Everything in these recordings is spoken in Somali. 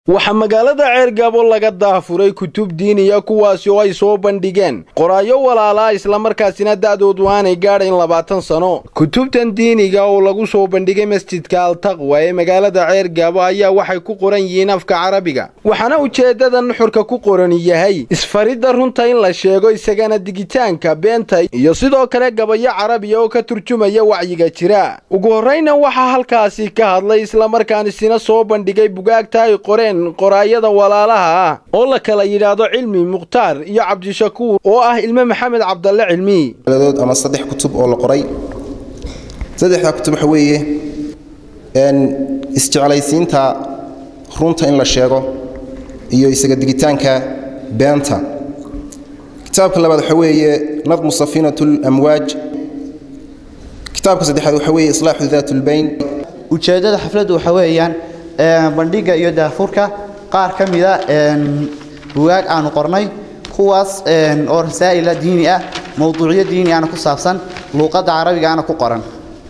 waxaa magaalada ceergabo laga daafuray kutub diiniya kuwaasi oo ay soo bandhigeen qoraayo walaalaa islamarkaasina da'doodu aanay gaadhayn labaatan sano kutubtan diiniga oo lagu soo bandhigay masjidka altaqwa ee magaalada ceergabo ayaa waxay ku qoran yihiin afka carabiga waxaana ujeeddada nuxurka ku qoran yahay isfaridda runta in la sheego isagana digitaanka beenta iyo sidoo kale gabayo carabiya oo ka turjumaya wacyiga jira ugu horrayna waxaa halkaasi ka hadlay islamarkaanisina soo bandhigay bugaagta ay qoreen qoraayada walaalaha ah oo la kala yidhaahdo cilmi mukhtaar iyo cabdishakuur oo ah ilmo maxamed cabdalle cilmi dood ama saddex kutub oo la qoray saddexdaa kutub waxa weeye isjeclaysiinta runta in la sheego iyo isaga digitaanka beenta kitaabka labaad waxa weeye nadmu safiinat lamwaaj kitaabka saddexaad waxa weeye islaaxu daat lbayn ujeeddada xafladdu waxa weeyaan bandhigga iyo daafurka qaar ka mida bugaag aanu qornay kuwaas oo rasaa'ila diini ah mowduucyo diini ahna ku saabsan luuqadda carabigaana ku qoran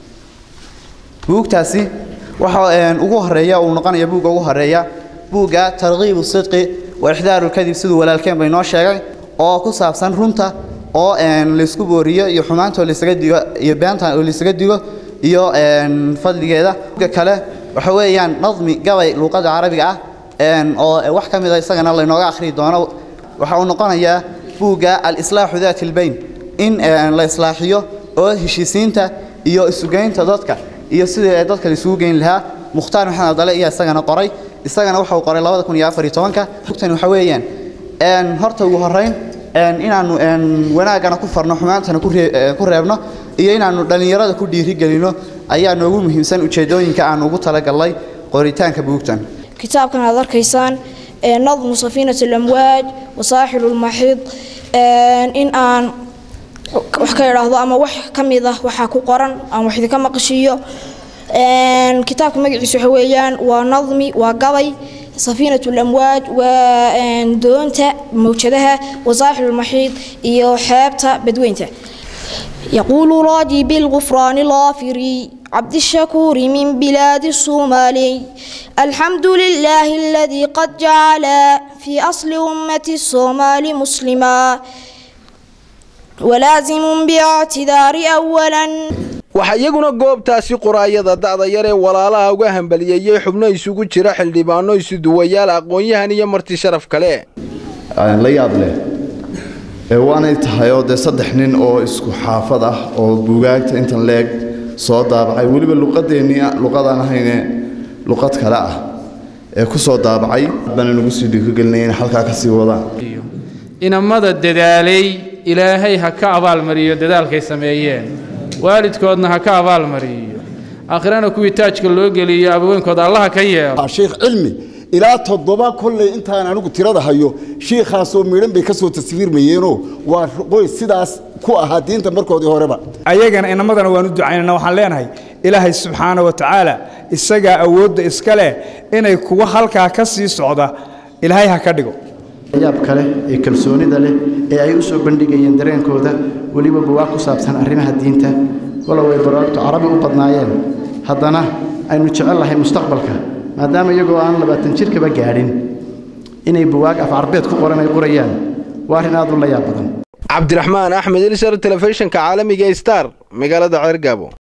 buugtaasi waxa ugu horeeya uu noqonaya buugga ugu horeeya buugga tarkiibu sidqi wa ixdaaru lkadib siduu walaalkeen bay noo sheegay oo ku saabsan runta oo laysku booriyo iyo xumaantoo laysaga digo iyo beenta oo laysaga digo iyo fadligeeda buugga kale waxa weeyaan nadmi gabay luuqadda carabiga ah oo wax ka mida isagana laynooga akhriyi doono waxa uu noqonayaa buugga alislaaxu daati lbayn in la islaaxiyo oo heshiisiinta iyo isugeynta dadka iyo sidii dadka laisugu geyn lahaa mukhtaar maxamed abdale ayaa isagana qoray isagana waxa uu qoray labada kun iyo afar iyo tobanka bugtani waxa weeyaan horta ugu horrayn inaannu wanaaggana ku farno xumaantana ku reebno iyo inaannu dhallinyarada ku dhiirigelino ayaa noogu muhiimsan ujeeddooyinka aan ugu talagalnay qoritaanka buugtan kitaabkan aad arkaysaan nadmu safiinat alamwaaj wasaaxilu lmaxiid in aan wax ka idhaahdo ama wax ka mid ah waxaa ku qoran aan wax idinka maqashiiyo kitaabka magaciisa waxa weeyaan waa nadmi waa gabay safiinat lamwaaj waa doonta mawjadaha wasaaxilu lmaxiid iyo xeebta badweynta يقول راجي بالغفران الغافري عبد الشكور من بلاد الصومالي الحمد لله الذي قد جعل في أصل أمة الصومال مسلما ولازم باعتذار أولا waxaa iyaguna goobtaasi qoraayada da'da yar ee walaalaha uga hambaliyeeyey xubno isugu jira xildhibaano isuduwayaal aqoon-yahan iyo marti sharaf kale la yaab leh waanay tahay oo dee saddex nin oo isku xaafad ah oo buugaagta intan leeg soo daabacay weliba luqadeennii luqadaan ahayne luqad kale ah ee ku soo daabacay bana nagu sii dhiirigelinaya in halkaa ka sii wadaan inamada dadaalay ilaahay ha ka abaalmariyo dadaalkay sameeyeen waalidkoodna ha ka abaalmariyo aakhirana kuwii taajka loo geliyo abaweynkooda allaha ka yeelo sheekh cilmi ilaa toddoba kolley intaan anigu tirada hayo shiikhaasoo midhan bay ka soo taswiirmayeenoo waa qoys sidaas ku ahaa diinta markoodii horeba ayagana inamadana waan u ducaynana waxaan leenahay ilaahay subxaana wa tacaala isagaa awoodda iska leh inay kuwa halkaa ka sii socda ilaahay ha ka dhigo yaab kale ee kalsoonida leh ee ay u soo bandhigayeen dareenkooda weliba buwaag ku saabsan arrimaha diinta walow ay baraagtu carabi u badnaayeen haddana aynu jecel lahay mustaqbalka maadaama iyagoo aan labaatan jirkaba gaadhin inay buwaag af carbeed ku qoran ay qorayaan waa arrin aad u la yaab badan cabdiraxmaan axmed ilsar telefishinka caalamiga star magaalada ceergaabo